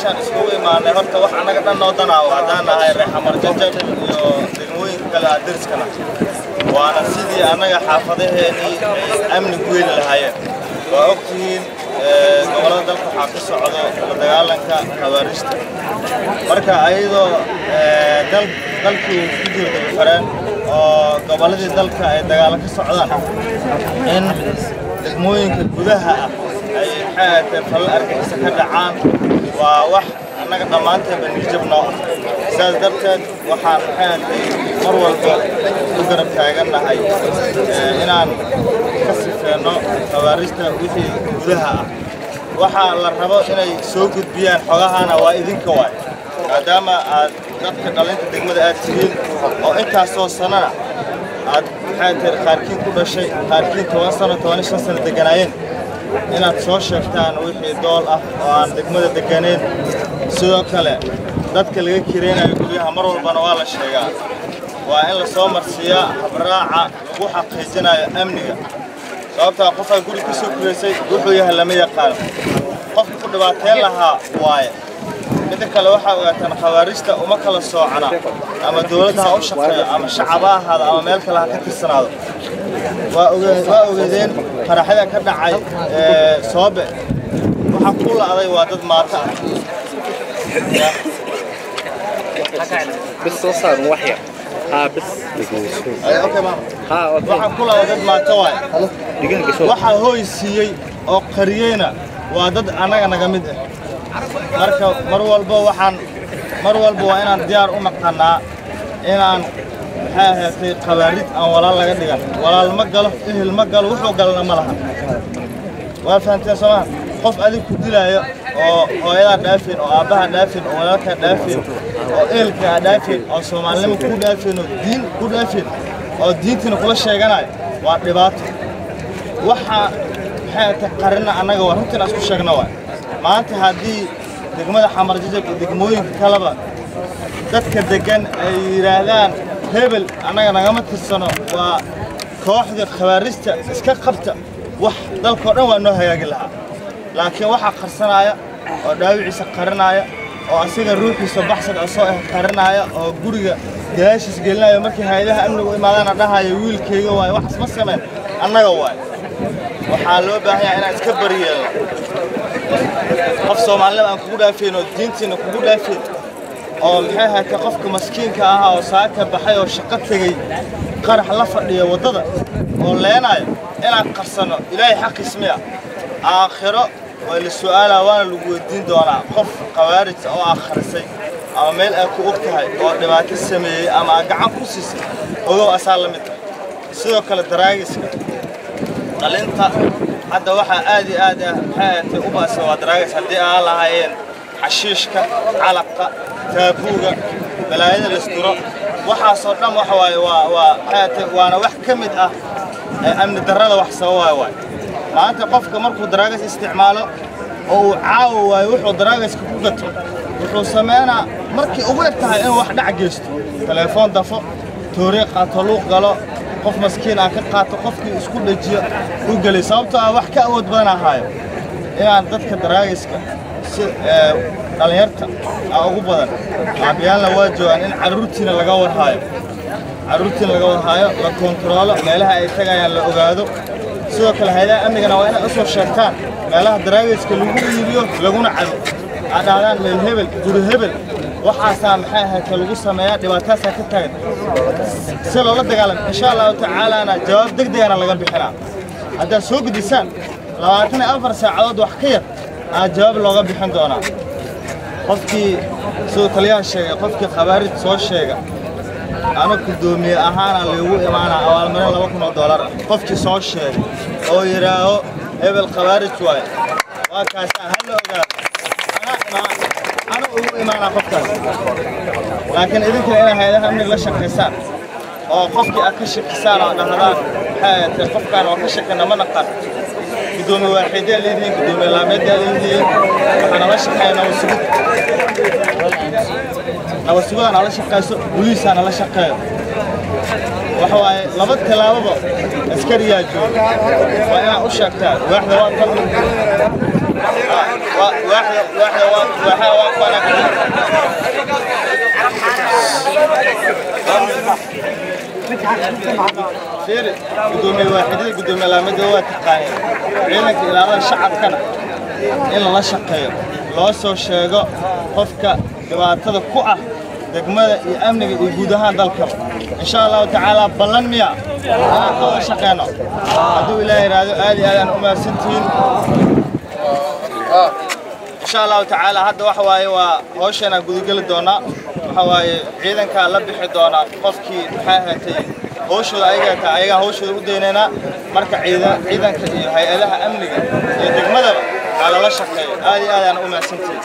meeshaan iskugu imaanay horta wax annaga dhan noo danaawo haddaan nahay reexamar jajab iyo degmooyinka kale ah deriskana waana sidii annaga xaafadaheennii ay amni ku heli lahaayeen waa ogtihiin gobollada dalka waxaa ka socdo la dagaalanka khawaarista marka ayadoo dalkii ku jiro dabafareen oo gobolladii dalka ay dagaalo ka socdaan in degmooyinka gudaha ah ay maxaatay falal argixisa ka dhacaan waa wax annaga dhammaanteenba nijab noo ah sidaas darteed waxaan maxaatay mar walba u garab taagannahay inaan ka sifeenno khawaarista wixii gudaha ah waxaa la rabo inay soo gudbiyaan xogahana waa idinka waay maadaama aad dadka dhalinta degmada aad tihiin oo intaasoo sanana aad maxaa tiri qaarkiin ku dhashay qaarkiin toban sano toban shan sano degganaayeen inaad soo sheegtaan wixii dool ah oo aan degmada degganayn sidoo kale dadka laga kiraynayo guryaha mar walbana waa la sheegaa waa in la soo marsiiyaa habraaca lagu xaqiijinayo amniga sababtaa qofaa guri ka soo kuraysay wuxuu yahay lama yaqaano qofka ku dhibaateen lahaa waaye midda kale waxaa ogaataan khawaarista uma kala soocana ama dowladda ha u shaqeeyo ama shacab ha ahaado ama meel kale ha ka tirsanaado waa ogeedeen qaraxyada ka dhacay soobe waxaa ku la'day waa dad maato ah بس صار وحيا ها بس ها waxaa ku la'day dad maato waaye دقيقة شو waxaa hooy siiyey oo qariyeyna waa dad annaga naga mid ah marka mar walba waxaan mar walba waa inaan diyaar u naqannaa inaan maxay ahaatay qabaarid aan walaal laga dhigan walaal ma galo ehel ma galo wuxuu galana ma laha waa fahanteen soomaa qof adig ku dilaayo oo hooyadaa dhaafin oo aabbaha dhaafin oo walaalkaa dhaafin oo ehelkaa dhaafin oo soomaalinimo ku dhaafin oo diin ku dhaafin oo diintiina kula sheeganayo waa dhibaato waxaa maxay ahaatay qarina annaga waa runtiin aan isku sheegna waay maanta haddii degmada xamar jajab iyo degmooyinka kaleba dadka deggan ay yidhaahdaan hebel annaga nagama tirsano waa kooxda khawaarista iska qabta wax dalkao dhan waa noo hagaagi lahaa laakiin waxaa qarsanaya oo dhaawiciisa qarinaya oo asiga ruuxiisa baxsad asoo ah qarinaya oo guriga gadaashiis gelinaya markii hay-adaha amnigu imaadaana dhahaya wiilkayga waaye waxaas ma samayn annaga waaye waxaa loo baahan yahay inaan iska bariyeelno qof soomaalinima aan kugu dhaafayn oo diintiina kugu dhaafayn oo maxay ahaatay qofka maskiinka ahaa oo saaka baxay oo shaqo tegey qarax la fadhiya waddada oo leenaayo inaan qarsanno ilaahay xaqiis miya aakhiro waa la su'aalaa waana lagu weydiin doonaa qof khawaarij oo akhrisay ama meel aad ku og tahay oo dhibaato sameeyey ama aad gacan ku siisay ogow asaa la mid tahay sidoo kale daraagiska dhalinta hadda waxaa aad iyo aad ah maxay ahaatay u ba'sa waa daraagis haddii aan lahaayeen xashiishka calaqa taabuuga balaayada laisduro waxaasoo dhan waxa waaye waa waa maxay ahaatay waana wax ka mid ah ee amni darrada wax sababaayo waaye maanta qofka markuu daraagas isticmaalo oo uu caawo waayo wuxuu daraagiska ku gato wuxuu sameynaa markii ugu eg tahay inuu wax dhac geysto telefoon dafo tooriiq qaato luuq galo qof maskiin ah ka qaato qofkii isku dhejiyo u gelay sababtoo ah wax ka awood badan ahaayo inaan dadka daraagiska si dhallinyarta ah ugu badan aabiyaalna waa joogaan in carruurtiina laga warhaayo carruurtiina laga warhaayo la koontaroolo meelaha ay tagayaan la ogaado sidoo kale hay-adaha amnigana waa inay u soo sheegtaan meelaha daraagiska lagu iibiyo laguna cabo aad dhahdaan meel hebel guri hebel waxaasaa maxay ahaatee lagu sameeyaa dhibaataasaa ka taagan si loola dagaalamo insha allahu tacaalaana jawaab deg degana laga bixinaa haddaad soo gudisaan labaatan iyo afar saacadood wax ka yar aa jawaab looga bixin doonaa qofkii siduu taliyaha sheegay qofkii khabaarij soo sheega ama guddoomiye ahaana laygu imaanaa abaalmarin laba kun oo doolar ah qofkii soo sheegay oo yidhaaho hebel khabaarij waaye waa kaasaa ha la ogaado ana imaan ana ugu imaanaa qofkaas laakiin idinkana inay hay-adaha amniga la shaqaysaan oo qofkii aad ka shakisaan oo dhahdaan maxay ahaatee qofkaan oo ka shakina ma naqan gudoomiye waaxiidee leedihiin gudoomiye laameedee leedihiin waxaa nala shaqeeya nabad sugid nabad sugidaan nala shaqeyso boliisaa nala shaqeeyo waxa waaye laba tilaababa askariyaa jooga waa inaad u sheegtaa waaxda waa tan waaxda waaxda waaxda waa waa wanaagsan fiiri gudoomiye waaxidada gudoomiye laamida waa taqaaneen ciidanka ilaalada shacabkana in lala shaqeeyo loo soo sheego qofka dhibaatada ku ah degmada iyo amniga iyo guud ahaan dalka insha allahu tacaala ballan miya inaan ka wada shaqeyno hadduu ilaah yidhaahdo aad iyo aad aan u mahadsantihiin insha allahu tacaala hadda waxa waaye waa hawsheenaan gudageli doonaa waxa waaye ciidankaa la bixi doonaa qofkii maxay ahaatay hawshooda ayagaa taa ayagaa hawshooda u daynaynaa marka ciidan ciidanka iyo hay-adaha amniga iyo degmadaba waa lala shaqeeyo aad iyo aad aan u mahadsantihiin